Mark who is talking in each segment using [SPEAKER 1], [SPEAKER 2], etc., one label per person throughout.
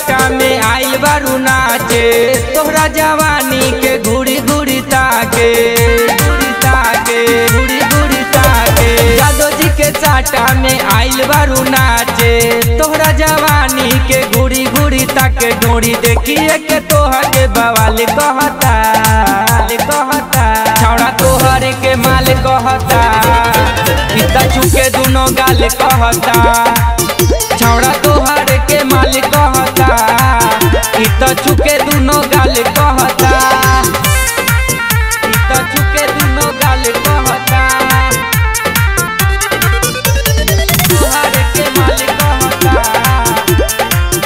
[SPEAKER 1] चाटा में आइल बारू नाचे तोहरा जवानी के घुड़ी घुड़ी ताके घुड़ी ताके घुड़ी घुड़ी ताके जादो जी के चाटा में आइल बारू नाचे तोहरा जवानी के घुड़ी घुड़ी ताके डोरी देखिए के तोहा के बवाल कहता कहता छौड़ा तोहरे के माल कहता इतना छुके दुनो गाल कहता छौड़ा तोहर के माल कहता इ त चुके दुनो गाल कहता इ त चुके दुनो गाल कहता तोहर के माल कहता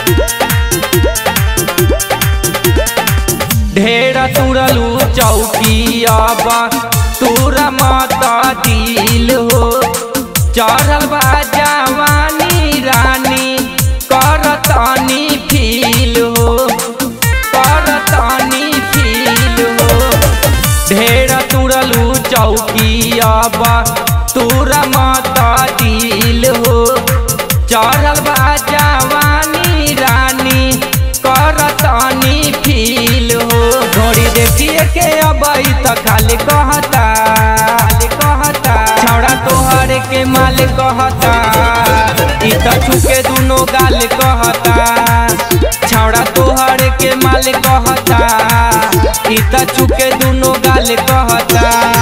[SPEAKER 1] ढेर तुरलू चौकी अब तूरा मत दिल हो चढ़ल बा जवानी रानी करतनी फील हो करतनी फील हो ढेर तुरलू चौकी अब तूरा मत दिल हो चढ़ल बा जवानी रानी करतनी फील हो घोड़ी देखिए के अब त खाली कहता खाली कहता छौड़ा तोहर के माल कहता इ त छुके दुनो गाल कहता छौड़ा तोहर के माल कहता इ त छुके दुनो गाल कहता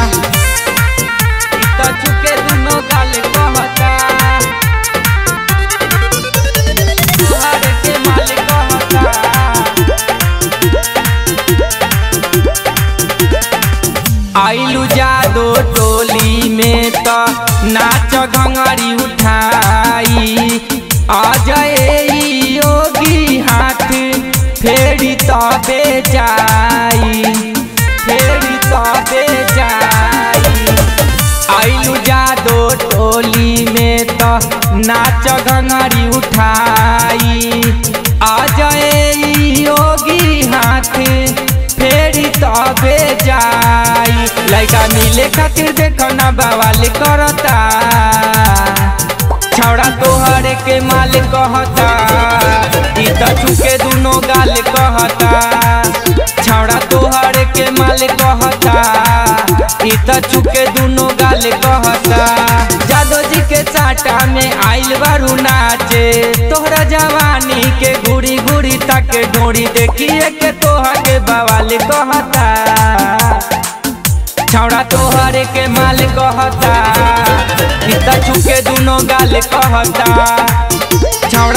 [SPEAKER 1] इ त छुके दुनो गाल कहता तोहर के माल कहता आइलू जादो टोली में त नाच घंगरी उठाई अजय योगी हाथ फेरी तबे जाई फेरी तबे जाई आइलू जादो टोली में त नाच घंगरी उठाई अजय योगी हाथ फेरी तबे जाई लइका मिले खातिर देखो ना बवाल करता छौड़ा तोहरे के माल कहता इ त चुके दुनो गाल कहता छौड़ा तोहरे के माल कहता इ त चुके दुनो गाल कहता जादो जी के चाटा में आइल बारू नाचे तोहरा जवानी के घुड़ी घुड़ी तक डोरी देखिए के तोहा के बवाल कहता छौड़ा तोहरे के माल कहता इ त चुके दुनो गाल कहता छौड़ा